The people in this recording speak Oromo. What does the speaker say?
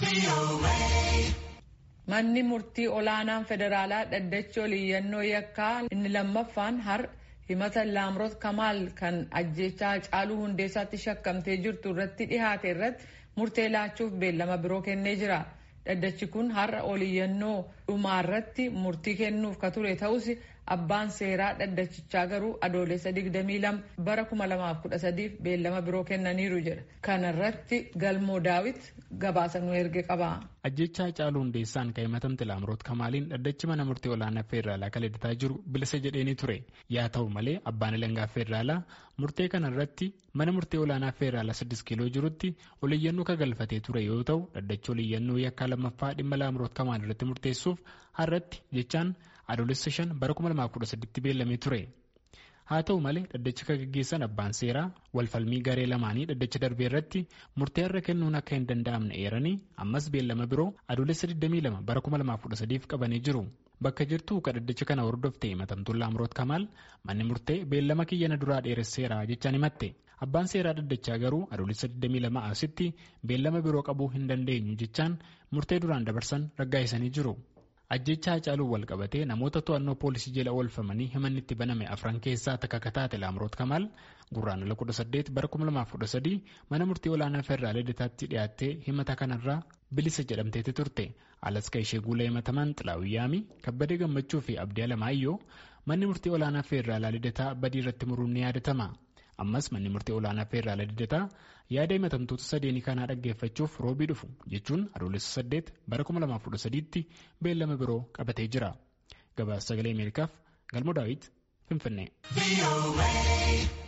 Manni murtii olaanaan federaalaa dhaddachi oliyyannoo yakkaa inni lammaffaan har himata laamroot kamaal kan ajjechaa caaluu hundeessaatti shakkamtee jirtu irratti dhihaate irratti murtee laachuuf beellama biroo kennee jira. Dhaddachi kun har'a oliyyannoo dhumaarratti murtii kennuuf ka ture ta'us abbaan seeraa dhaddachichaa garuu adoolessa 22 bara 2013 beellama biroo kennaniiru jedha. Kana irratti galmoo daawit gabaasa nu erge qaba. Ajjechaa caaluu hundeessaan kan himatamte laamroot kamaaliin dhaddachi mana murtii olaanaa federaalaa kan hidhataa jiru bilisa jedheeni ture. Yaa ta'u malee abbaan alangaa federaalaa murtee kana irratti mana murtii olaanaa federaalaa 6 kiiloo jirutti oliyyannoo ka galfatee ture yoo ta'u dhaddachi oliyyannoo yakkaa lammaffaa dhimma laamroot kamaal irratti murteessuuf har'atti jechaan adoolessa 5 bara 2013 beellamee ture. Haa ta'u malee dhaddacha kan gaggeessan abbaan seeraa walfalmii garee lamaanii dhaddacha darbee irratti murtee irra kennuun akka hin danda'amne eeranii ammas beellama biroo adoolessa 22 bara 2013 qabanii jiru. Bakka jirtu kan dhaddacha kana hordofte himatamtuun Laamroot Kamaal manni murtee beellama kiyyana duraa dheeresseera jechaan himatte. Abbaan seeraa dhaddachaa garuu adoolessa 22 asitti beellama biroo qabuu hin dandeenyu jechaan murtee duraan dabarsan raggaa'isanii jiru. Ajjechaa Hacaaluu wal qabatee namoota to'annoo poolisii jala oolfamanii himanni itti baname afran keessaa takka kan taate Laamroot Kamaal gurraandhala 18 bara 2013 mana murtii olaanaa federaalaa lidataatti dhiyaattee himata kanarraa bilisa jedhamteeti turte. Alas kan ishee guula himataman Xilaawiyyaami, Kabbadee Gammachuu fi Abdii Alamaayyoo manni murtii olaanaa federaalaa lidataa badii irratti muruun ni yaadatama. ammas manni murtii olaanaa federaalaa lidataa yaada himatamtoota sadeenii kanaa dhaggeeffachuuf roobii dhufu jechuun adoolessa 8 bara 2013tti beellama biroo qabatee jira gabaasa sagalee ameerikaaf galmoo daawit finfinnee.